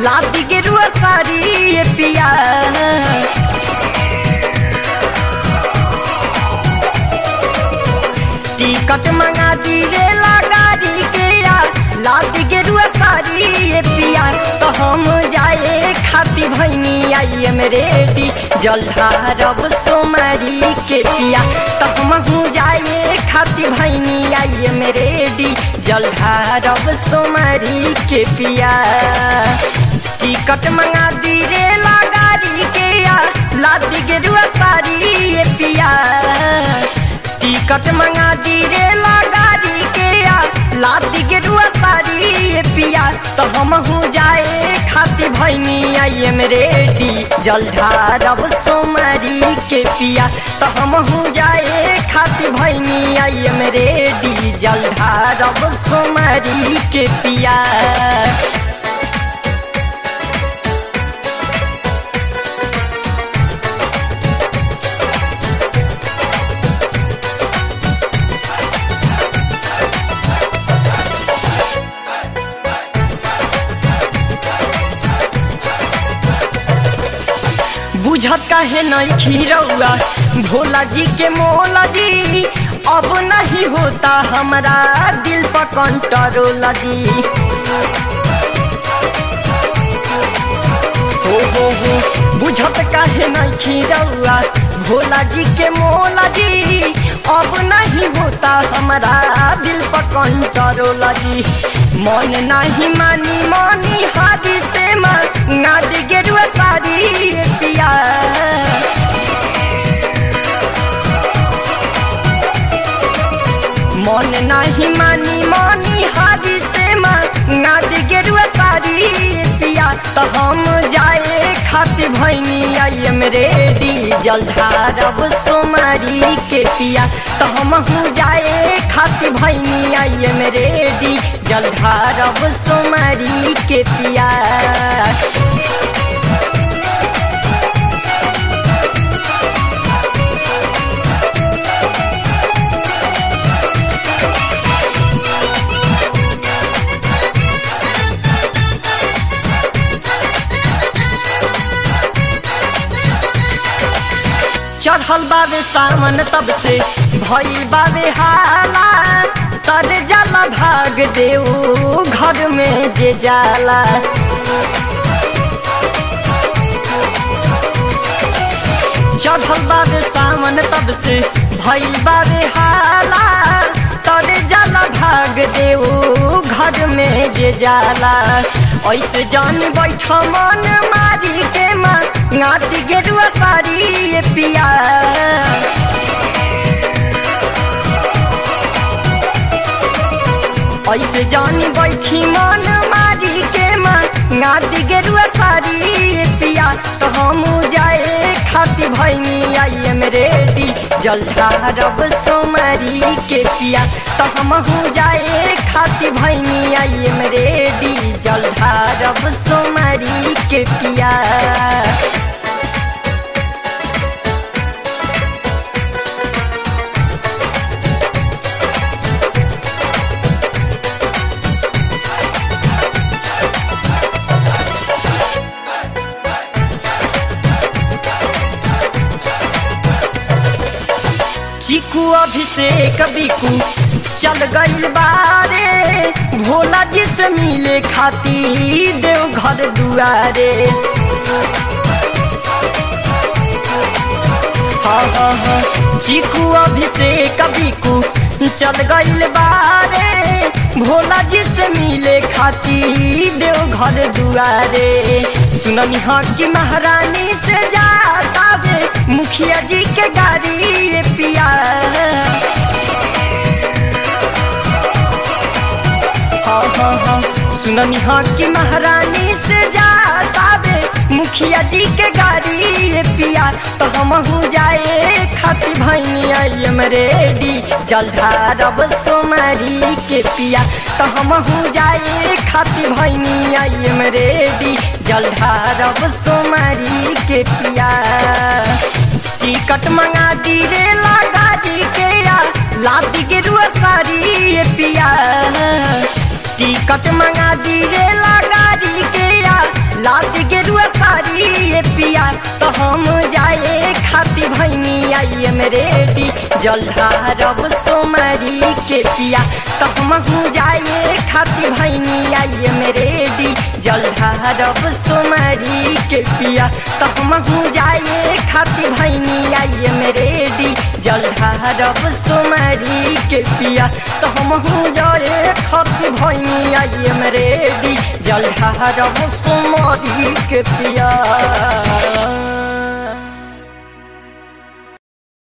लादी गेरुआ सारी ये पिया टिकट मंगा दी रे गाड़ी के या लाद गेरुआ सारी ये पिया तो हम जाए खाती भैनी आई एम रेडी जलधारब सोमारी के पिया तो हम जाए खाती भैनी आई एम रेडी जलधारब सोमारी के पिया टिकट मंगा दी रे गाड़ी के या लाद गेरुआ सारी ये पिया टिकट मंगा दी रे गाड़ी के या लादी गेरुआ सारी ये पिया तो हम जाए खाती भैनी आई एम रेडी जलधारब सोमारी के पिया तो हम जाए खाती भैनी आई एम रेडी जलधारब सोमारी के पिया बुझत काहे नहीं खीरौआ भोला जी के मोला जी अब नहीं होता हमारा दिल पर कंट्रोल जी हो हो हो बुझत काहे नहीं खीरौआ भोला जी के मोला जी अब नहीं होता हमारा दिल पर कंट्रोल जी मन नहीं मानी मानी हादी से ना दी गेरुआ सारी पिया मन नहीं मानी मानी हादी से ना दी गेरुआ सारी पिया तो हम जाए खाती भैनी आई एम रेडी जलधारब सोमारी के पिया तो हम जाए खाती भैनी आई एम रेडी जलधारब सोमारी के पिया चढ़ल बाबे सामन तब से भइल बाबे हाला तर जाला भाग देऊ घर में जे जाला चढ़ल बाबे सामन तब से भइल बाबे हाला तर जाला भाग देऊ घर में जे जाला ऐसे जान बैठ मन मारी के माँ नाती गेरुआ सारी पिया ऐसे जानी बैठी मन मारी के माँ नाती गेरुआ सारी पिया तो हम जाए खाती भैनी आई एम रेडी जलधारब सोमारी के पिया तो हम जाए खाती भैनी आई एम रेडी जलधारब सोमारी के पिया चीकू अभिषेक बिकू चल गईल बारे भोला जी से मिले खाती देव घर दुआरे हाँ हाँ हाँ चीकू अभिषेक बिकू चल गईल बारे भोला जी से मिले खाती देव घर दुआरे सुननी हाँ की महारानी से जाता वे मुखिया जी के गाड़ी पिया हाँ हाँ हाँ सुननी हाँ की महारानी से जाता वे मुखिया जी के गाड़ी पिया तो हम जाए खाती भैनी आई एम रेडी जलधारब सोमारी के पिया तो हम जाए खाती भैनी आई एम रेडी जलधारब सोमारी के पिया टिकट मंगा दी रे गाड़ी के या लादी के रुआ सारी पिया टिकट मंगा दी रे गाड़ी के या आई एम रेडी जल्हारब सोमारी के पिया तो हम जाए खाती भैनी आई एम रेडी जल्हारब सोमारी के पिया तो हम जाए खाती भैनी आई एम रेडी जल्हारब सोमारी के पिया तो हम जाए खाती भैनी आई एम रेडी जल्हारब सोमारी के पिया